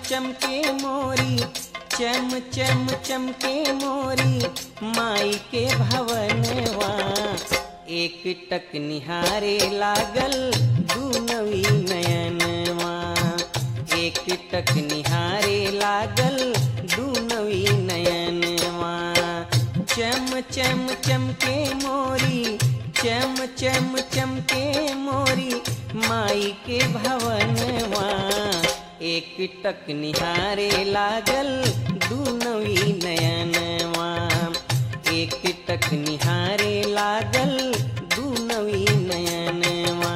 चमके मोरी चम चम चमके मोरी माई के भवनवा एक टक निहारे लागल दूनवी नयनवा एक टक निहारे लागल दूनवी नयनवा चम चम चमके मोरी चम चम चमके मोरी माई के भवनवा एक टक निहारे लागल दूनवी नयनवा एक टक निहारे लागल दूनवी नयनवा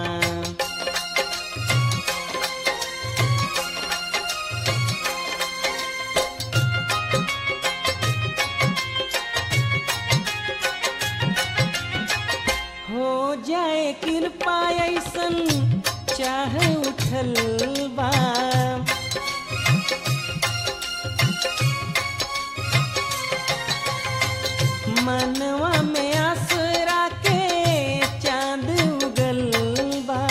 हो जाए कृपा ऐसन चाह उठल बा मनवा में आसरा के चांद उगल बा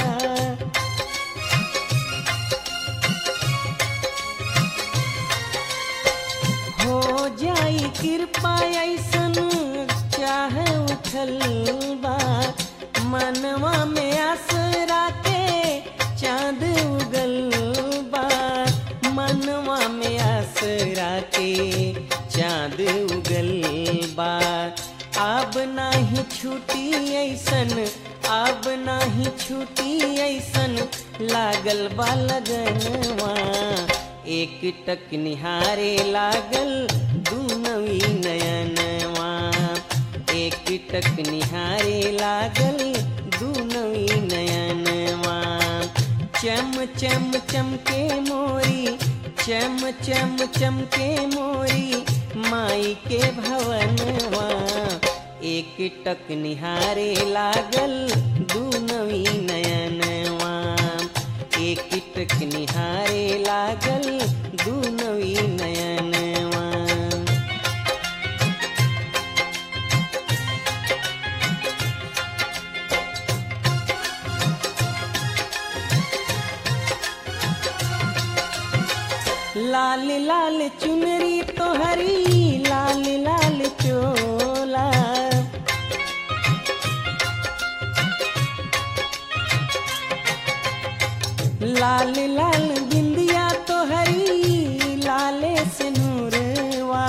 हो जाई कृपा ऐसन चाह उठल बा मनवा में आसरा के चांद उगल बा मनवा में आसरा के चांद उगल बा अब नाही छूटी ऐसन अब नाही छूटी ऐसन लागल बा लगनवा एक टक निहारे लागल दूनवी नयनवा एक टक निहारे लागल दूनवी नयनवा चम चम चमके मोरी चम चम चमके मोरी माई के भवनवा एक टक निहारे लागल दूनवी नयनवा एक टक निहारे लागल दूनवी नयनवा लाल लाल चुनरी तो हरी लाल लाल चोला लाल लाल बिंदिया तो हरी लाले से नूरवा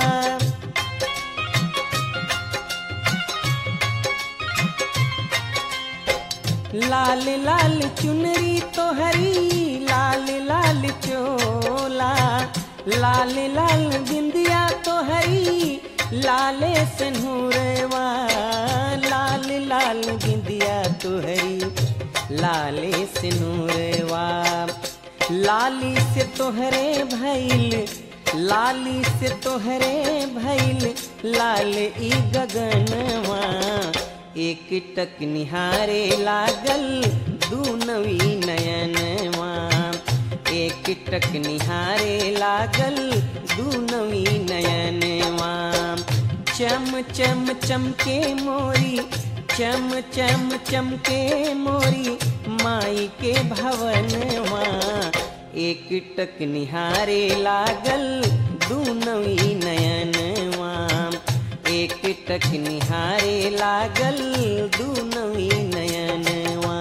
लाल लाल चुनरी तो हरी लाल लाल चोला लाल लाल बिंदिया तो हरी लाले से नूरवा लाल लाल बिंदिया तो हरी लाले से नूरवा लाली से तोहरे भैल लाली से तोहरे भैल लाल ई गगनवा एक टक निहारे लागल दूनवी नयनवा एक टक निहारे लागल दूनवी नयनवा चम चम चमके मोरी चम चम चमके मोरी माई के भवनवा एक टक निहारे लागल दूनवी नयनवा एक टक निहारे लागल दूनवी नयनवा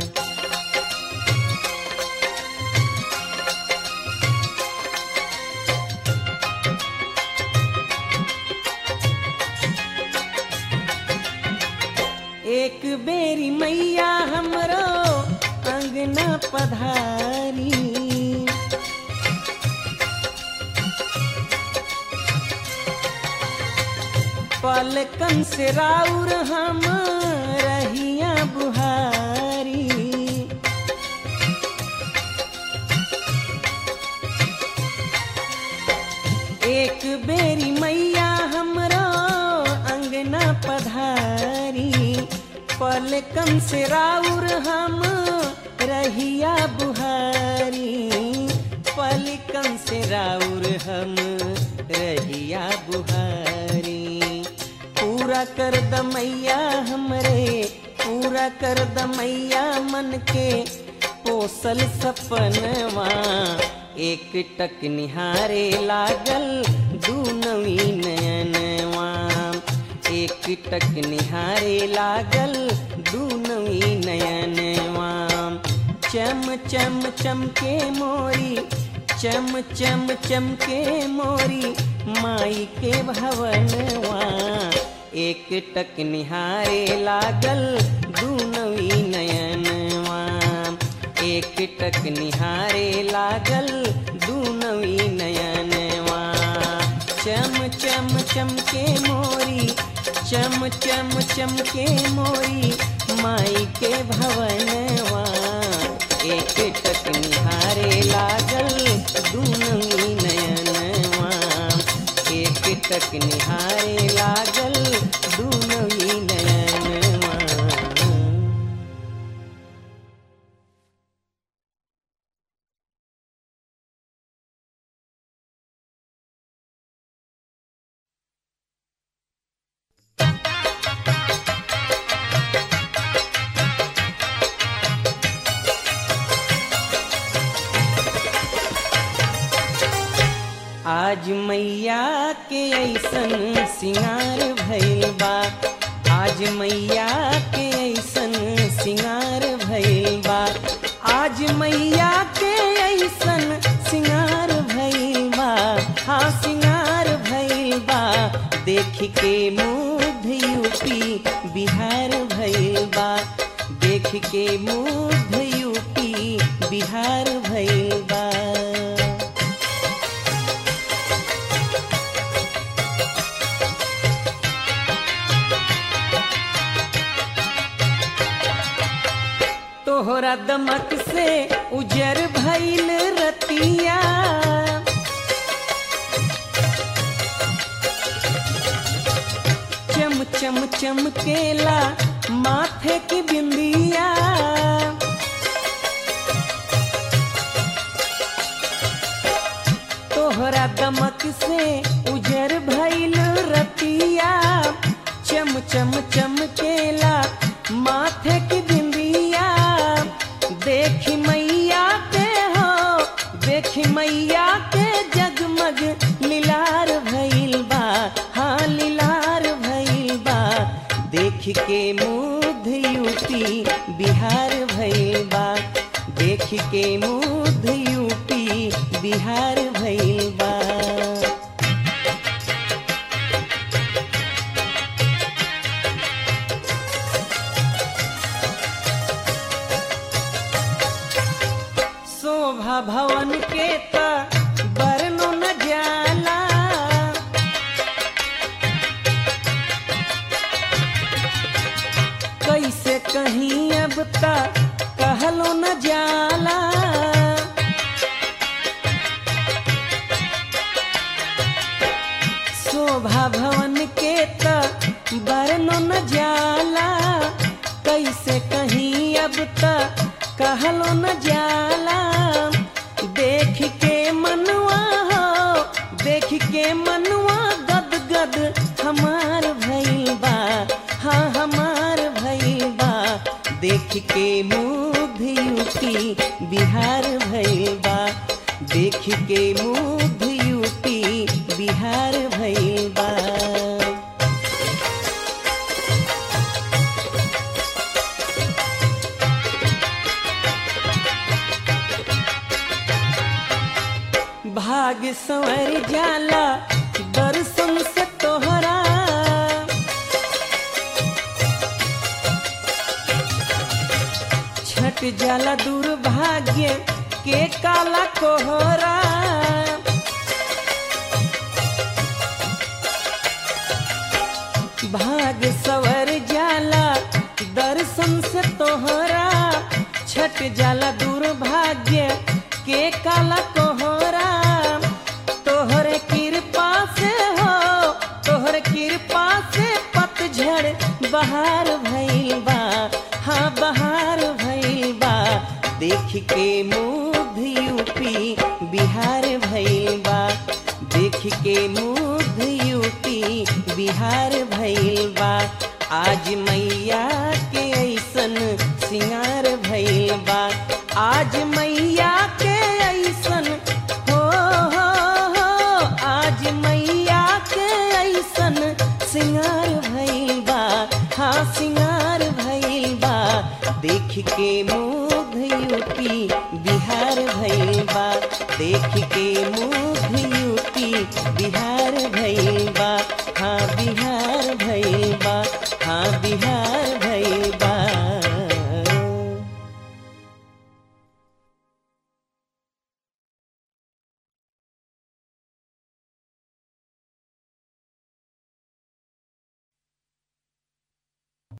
एक बेरी मैया हमरो अंगना पधारी पलकन से राउर हम रहिया बुहारी एक बेरी मैया हमरो अंगना पधारी पलकन से राउर हम रहिया बुहारी पलकन से राउर हम रहिया बुहारी पूरा कर द मैया हमरे पूरा कर द मैया मन के पोसल सपनवा एक टक निहारे लागल दू नवी नयनवा एक टक निहारे लागल दू नवी नयनवा चम चम चमके मोरी चम चम चमके मोरी माई के भवनवा एक टक निहारे लागल दू नवी नयनवा एक टक निहारे लागल दू नवी नयनवा चम चम चमके मोरी चम चम चमके मोरी माई के भवनवा एक टक निहारे लागल दू नवी नयनवा एक टक निहारे लागल दू नवी नयनवा आज मैया के ऐसन सिंगार भइल बा आज मैया के ऐसन सिंगार भइल बा आज मैया के ऐसन सिंगार भइल बा हाँ सिंगार भइल बा देख के मुग्ध यूपी बिहार भइल बा देख के मुग्ध यूपी बिहार भइल बा तोहरा दमक से उजर भइल रतिया चम चम चमकेला माथे की बिंदिया तोहरा दमक से उजर भइल रतिया चम चम चमकेला माथे की बिंदिया देखी मैया के हो देखी मैया के जगमग लीलार भइल बा हाँ लीलार भइल बा देख के मुग्ध यूपी बिहार भइल बा देख के मुग्ध यूपी बिहार भइल बा शोभा भवन के त बरनो न जाला कैसे कहीं अब तक कहलो न जाला शोभा भवन के त बरनो न जाला कैसे कहीं अब तक कहलो न जाला देख के मनवा हो देख के मनवा गद गद हमार भइल बा हाँ हमार भइल बा देख के मुग्ध यूपी बिहार भइल बा देख के मुग्ध यूपी बिहार भइल बा भाग संवर जाला दर्शन से तोहरा छट जाला दुर्भाग्य के काला कोहरा भाग सवर जाला दर्शन से तोहरा छट जाला दुर्भाग्य के काला कोहरा तोहरे कृपा से हो तोहरे कृपा से पतझड़ बहार भइल बा हाँ बहार भइल बा देख के मुग्ध यूपी बिहार भइल बा देख के मुग्ध यूपी बिहार भइल बा आज मैया के ऐसन सिंगार भइल बा आज मैया के ऐसन के मुग्ध यूपी बिहार भइल बा देख के मुग्ध यूपी बिहार भइल बा हाँ बिहार भइल बा हाँ बिहार